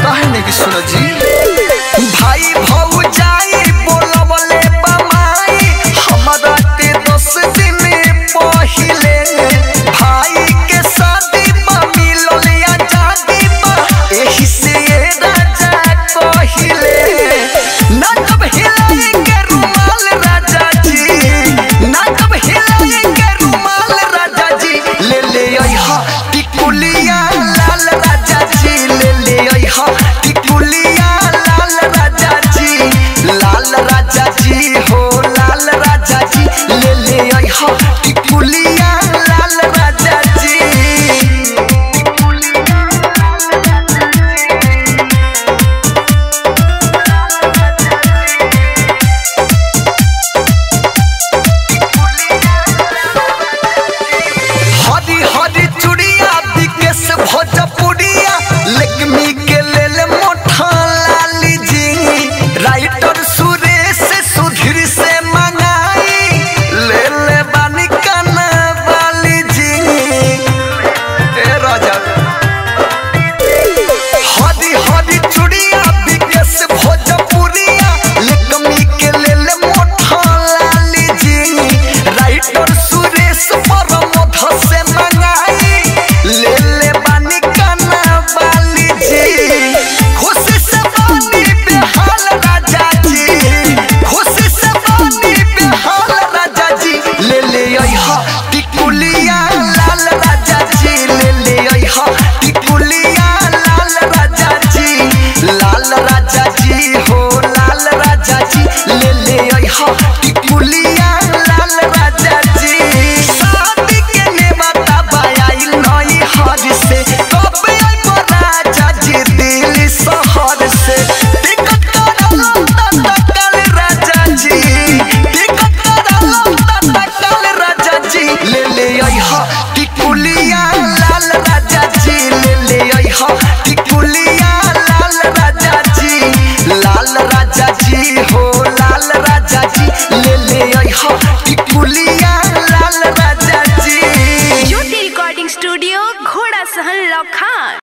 काहे नहीं सुनो जी भाई भौजाई बोलवले बमाई हमरा के दस दिन पहिले भाई के शादी बा मिलल आजादी बा एही से ये राजा कहिले ना कब हिलाए के रुमाल राजा जी ना कब हिलाए के रुमाल राजा जी ले ले अइहा टिकुलिया लाल राजा जी ले ले अइहा टिकुलिया लाल राजा जी लाल राजा जी हो लाल राजा जी ले ले अइहा टिकुलिया लाल राजा जी हरी हरी चूड़िया विकेश भोजपुरिया लेकमी के